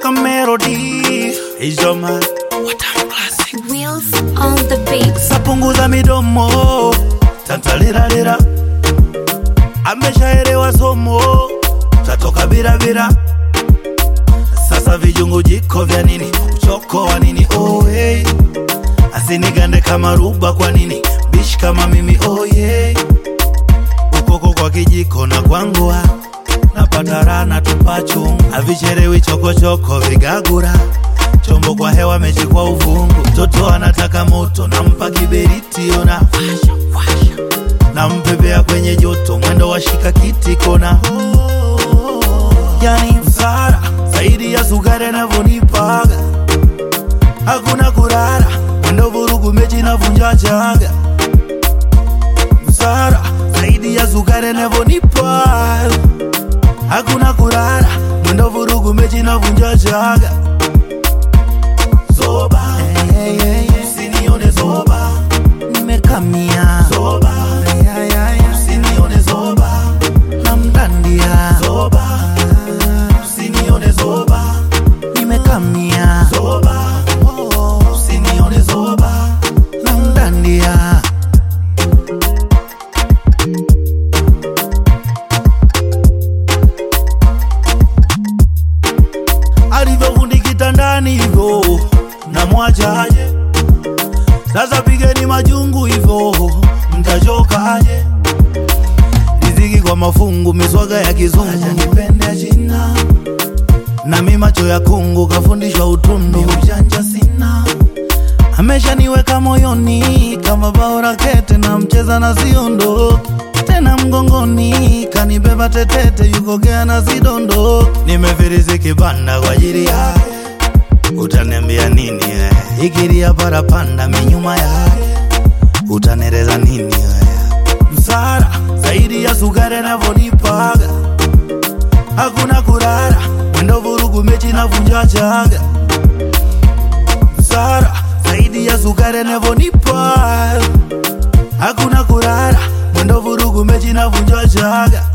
toka Melody Ijoma Watamu Classic Wheels on the beat. sapunguza midomo tantaliralira ameshaelewa somo tatoka birabira sasa vijungu jiko vya nini uchoko wa nini oh, hey. asinigande kama ruba kwa nini bishi kama mimi oh, yeah. ukoko kwa kijiko na kwangua napata rana tupachu avicherewi chokochoko vigagura chombo kwa hewa mechi kwa uvungu mtoto anataka moto nampa kiberiti ona nampepea kwenye joto mwendo wa shika kiti kona yani msara zaidi ya sukari anavyonipaga hakuna kurara mwendo vurugu mechi navunja chaga msara zaidi ya sukari anavyonipa hakuna kurara mwendo vurugu mechi navunja chaga zoba hey, hey, hey. usinione zoba nimekamia zoba hey, hey, hey. usinione zoba namdandia zoba usinione zoba nimekamia zoba oh, usinione zoba namdandia alivyofundi kitandani hivyo namwachaje sasa pigeni majungu hivyo mtachokaje riziki kwa mafungu miswaga ya kizungu nipende jina nami macho ya kungu kafundishwa utundu ujanja sina ameshaniweka moyoni kama bao rakete na mcheza na siondoki tena mgongoni kanibeba tetete yukogea na sidondo nimefirisi kibanda kwa ajili yake utaniambia nini we ikiria parapanda minyuma yake utanereza nini we msara zaidi ya sukari anavyonipaga hakuna kurara mwendo vurugu mechi navunja chaga msara zaidi ya sukari anavyonipa hakuna kurara mwendo vurugu mechi navunja chaga